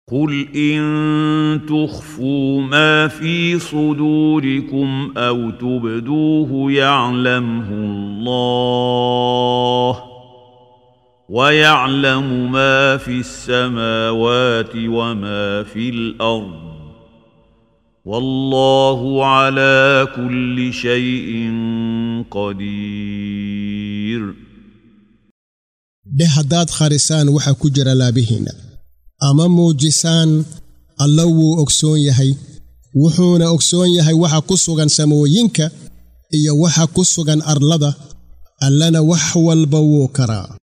قل ان تخفوا ما في صدوركم او تبدوه يعلمه الله ويعلم ما في السماوات وما في الارض والله على كل شيء قدير dheh haddaad kharisaan waxa ku jira laabihiinna ama muujisaan alla wuu ogsoon yahay wuxuuna ogsoon yahay waxa ku sugan samooyinka iyo waxa ku sugan arlada allana wax walba wuu karaa